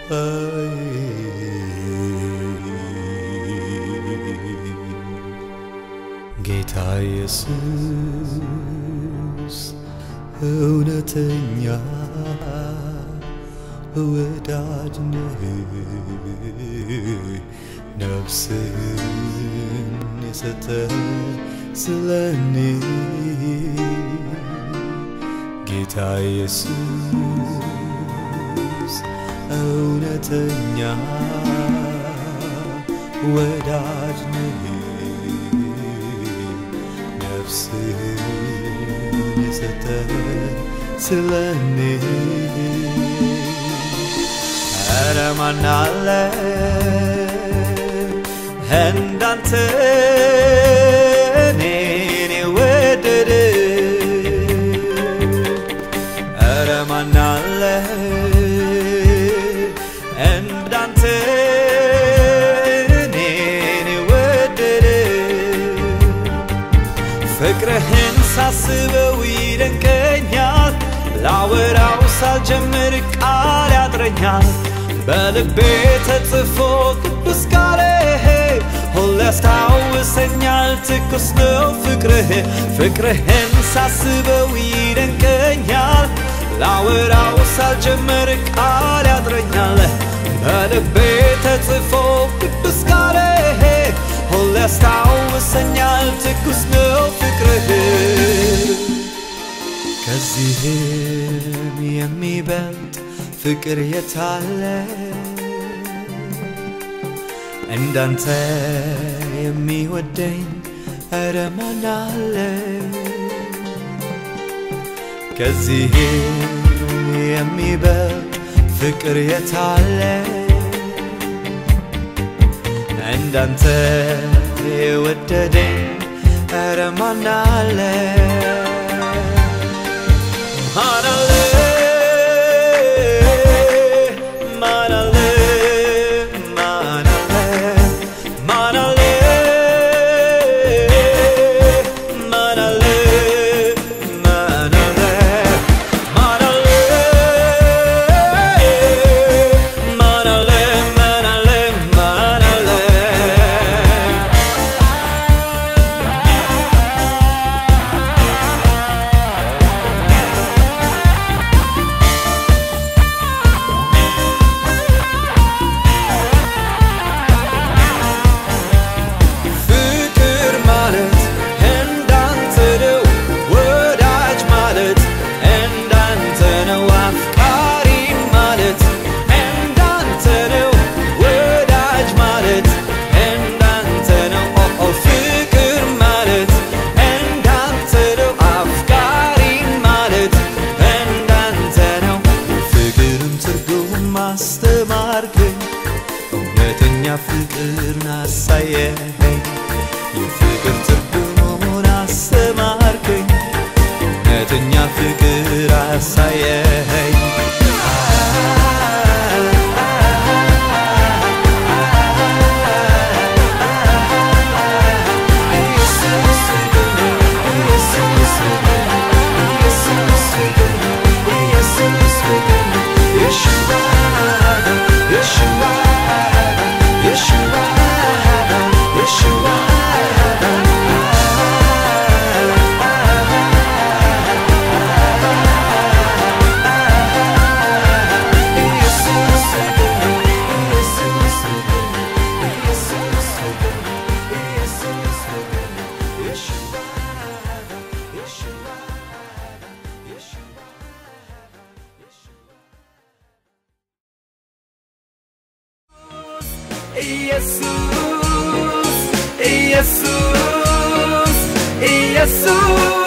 ጌታ ኢየሱስ እውነተኛ ወዳጅ ነህ፣ ነፍስህን የሰጠ ስለኔ ጌታ ኢየሱስ እውነተኛ ወዳጅ ነህ ነፍስህን የሰጠ ስለኔ ኧረ ማን አለ እንዳንተ እኔን የወደደ ኧረ ማን አለ እንዳንተ እኔን የወደደ ፍቅርህን ሳስበው ይደንቀኛል፣ ላወራው ሳልጀምር ቃል ያጥረኛል። በልቤ ተጽፎ ቅዱስ ቃልህ ሁሌ ያስታውሰኛል፣ ትኩስ ነው ፍቅርህ። ፍቅርህን ሳስበው ይደንቀኛል፣ ላወራው ሳልጀምር ቃል ያጥረኛል። በልቤ ተጽፎ ቅዱስ ቃልህ ሁሌ ያስታውሰኛል ትኩስ ነው ፍቅርህ ከዚህም የሚበልጥ ፍቅር የታለ እንዳንተ የሚወደኝ ኧረ ማን አለ ከዚህም የሚበልጥ ፍቅር የታለ እንዳንተ የወደደኝ ኧረ ማን አለ ማን አለ ማን አለ ማን አለ ማን አለ ማን አለ ማን አለ ማን አለ ማን አለ ማን አለ ማን አለ ፍቅር ማለት እንዳንተ ነው፣ ወዳጅ ማለት እንዳንተ ነው፣ አፍቃሪ ማለት እንዳንተ ነው፣ ወዳጅ ማለት እንዳንተ ነው። ኦ ኦ ፍቅር ማለት እንዳንተ ነው፣ አፍቃሪ ማለት እንዳንተ ነው። ፍቅርን ትርጉም ማስተማርከኝ እውነተኛ ፍቅርን አሳየኸኝ የፍቅር ትርጉሙን አስተማርከኝ እውነተኛ ፍቅር አሳየኸኝ ኢየሱስ ኢየሱስ ኢየሱስ